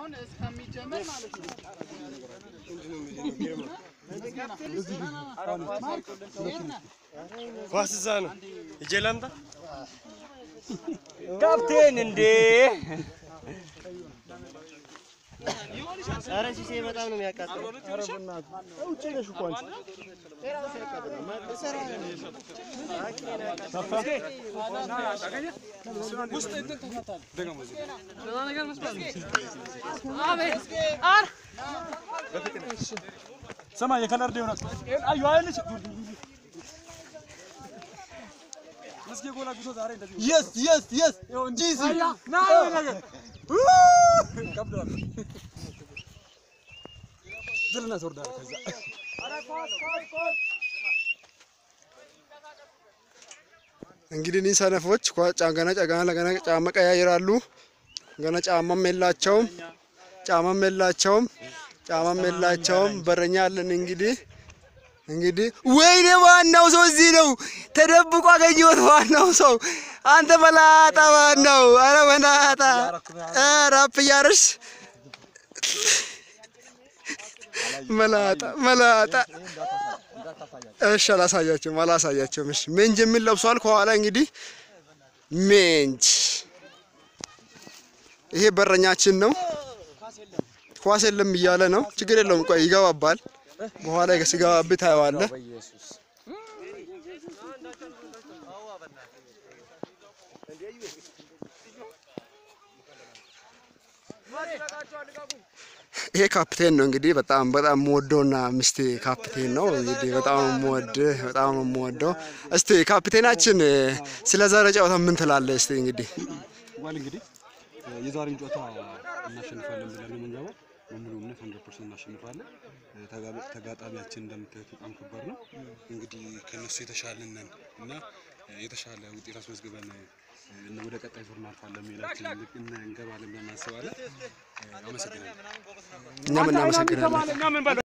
አሁን እስከሚጀመር ማለት ነው። ኳስ እዛ ነው። ሂጄ ላምጣ። ካፕቴን እንዴ! ኧረ ሲሴ በጣም ነው የሚያቃጥለው። ሰማይ የከለር ዲሆናት አዩ አይልሽ እስኪ ጎላ ጉቶ ዛሬ እንደዚህ የስ የስ የስ ጂሲ ና ነገር ከብዷል። ድልና ትወርዳለህ ከዛ እንግዲህ እኒህ ሰነፎች ኳ- ጫ- ገና ጫ- ገና ለገና ጫማ ቀያይራሉ። ገና ጫማም የላቸውም፣ ጫማም የላቸውም፣ ጫማም የላቸውም። በረኛ አለን እንግዲህ እንግዲህ ወይኔ ዋናው ሰው እዚህ ነው ተደብቆ አገኘሁት። ዋናው ሰው አንተ መላጣ ዋናው፣ አረ መላጣ ራፕ እያረስ መላጣ መላጣ እሺ አላሳያቸውም አላሳያቸውም። እሺ ሜንጅ የሚል ለብሷል። ከኋላ እንግዲህ ሜንጅ ይሄ በረኛችን ነው። ኳስ የለም እያለ ነው። ችግር የለውም። ቆይ ይገባባል። በኋላ ሲገባብህ ታየዋለህ። ይሄ ካፕቴን ነው እንግዲህ በጣም በጣም የምወደውና ሚስቴ ካፕቴን ነው እንግዲህ በጣም የምወድህ በጣም የምወደው። እስቲ ካፕቴናችን ስለ ዛሬ ጨዋታ ምን ትላለህ? እስቲ እንግዲህ ዋል እንግዲህ የዛሬን ጨዋታ እናሸንፋለን ብለን ነው የምንገባው። በሙሉ እምነት 100% እናሸንፋለን። ተጋ- ተጋጣሚያችን እንደምታዩት በጣም ከባድ ነው። እንግዲህ ከነሱ የተሻለን ነን እና የተሻለ ውጤት አስመዝግበን እና ወደ ቀጣይ ዙር እናልፋለን የሚላችን እንገባለን ብለን እናስባለን። አመሰግናለሁ። እኛም እናመሰግናለን።